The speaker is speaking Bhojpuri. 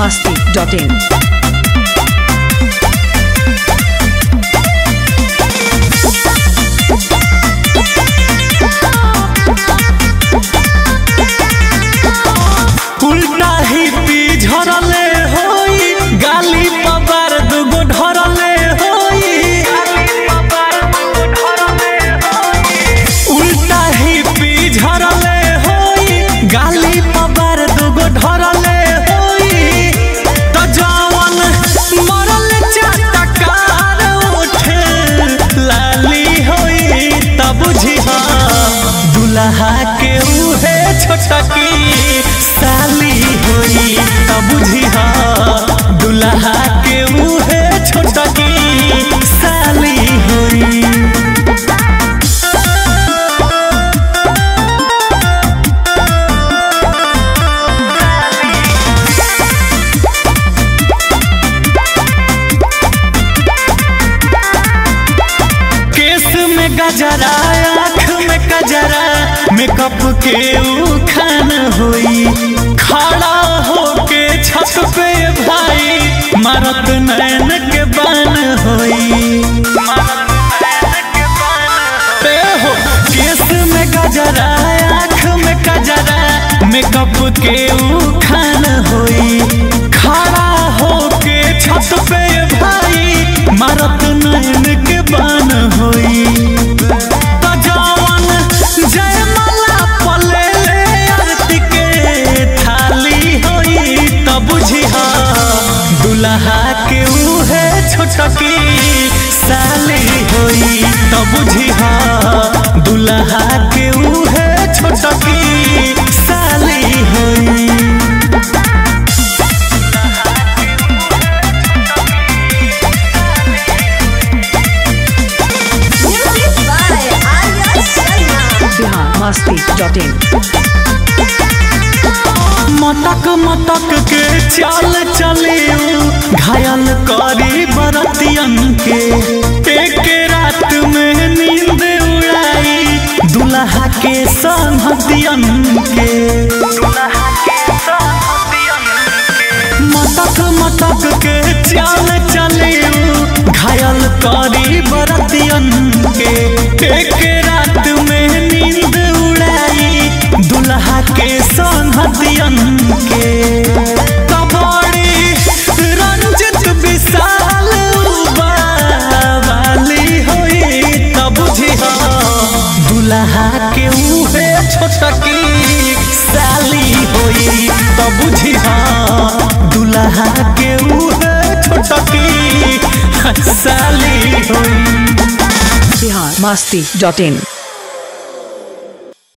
masti.in. उल्टा ही पी झरले होई गाली पबार दुगो ढरले होई उल्टा ही पी झरले होई गाली पबार दुगो ढरले होई त जवन मरल चटकार उठे लाली होई त बुझी दुल्हा के उहे छोटकी साली होई त बुझी दुल्हा के उहे छोटकी साली होई केस में गजरा आँख में गजरा मेकअप के उखान होई खड़ा होके छत पे भाई मारत नैन के बान होई पे हो केस में गजरा आँख में गजरा मेकअप के उखान होई खड़ा होके छत पे भाई मारत नैन के बान होई त जवन जयमाला पले ले आरती के थाली होई त बुझी दुल्हा के उहे छोटकी साली होई त बुझी दुल्हा के उहे छोटकी साली होई Music by Arya Sharma. Bihar masti.in. मटक मटक के चाल चलियो घायल करी बरतियन के एक रात में नींद उड़ाई दुल्हा के संहतियन के मटक मटक के चाल चलियो घायल करी बरतियन के एक रात में नींद उड़ाई दुल्हा के संहतियन के कबड़ी रंजित विशाल वाली होई तब बुझी दुल्हा के उहे छोटकी साली होई तब बुझी दुल्हा के उहे छोटकी साली होई Bihar masti.in.